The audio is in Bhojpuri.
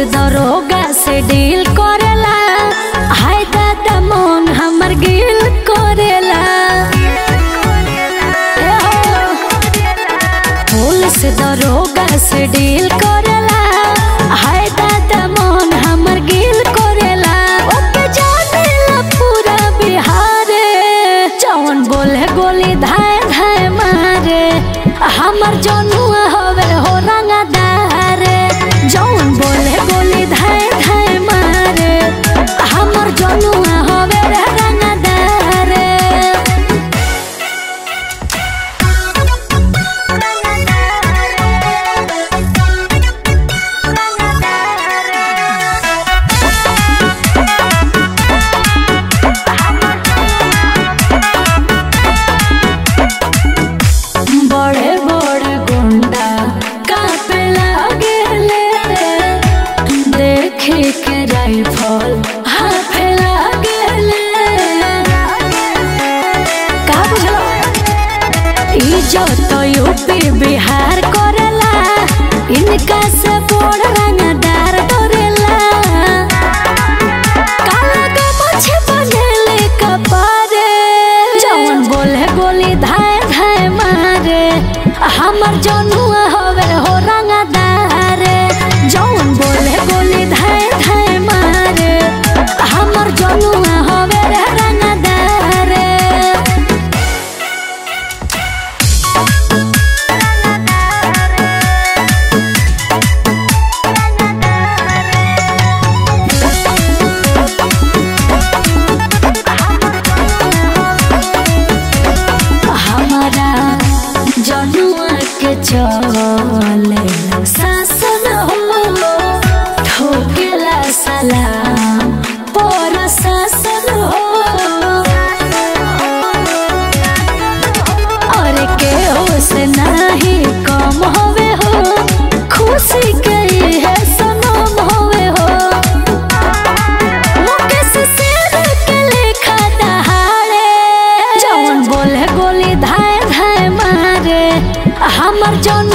दरोगा से डील करेला हाय दादा मन हमर गिल करेला ए हो, पुलिस दरोगा से डील करेला हाय दादा मन हमर गिल करेला ओके जानेला पूरा बिहार जौन बोले गोली धाय धाय मारे हमर जनुआ हवे हो रंगदार जौन बोले गोली धाय धाय मारे हमर जनुआ हवे रे रंगदार बड़े बड़े गुंडा कापे लागेले देखे के राइफल हाथे लागेले का बुझलो इज्जत यूपी बिहार करेला इनका से बड़ रंगदार डरेला काला के मुझे बनेले कपारे जौन बोले गोली धाय धाय मारे हमर जनुआ हवे हो रंगदार जौन बोले गोली धाय धाय मारे हमर जनुआ हवे रे रंगदार हमारा जनुआ के चले शासन हो ठोकेला सलाम पर शासन हो और के हो से नहीं कम होवे हो खुशी के है सनम होवे हो मुकेश शेर के लेखा दहाड़े जौन बोले गोली धाय धाय मारे हमर जौन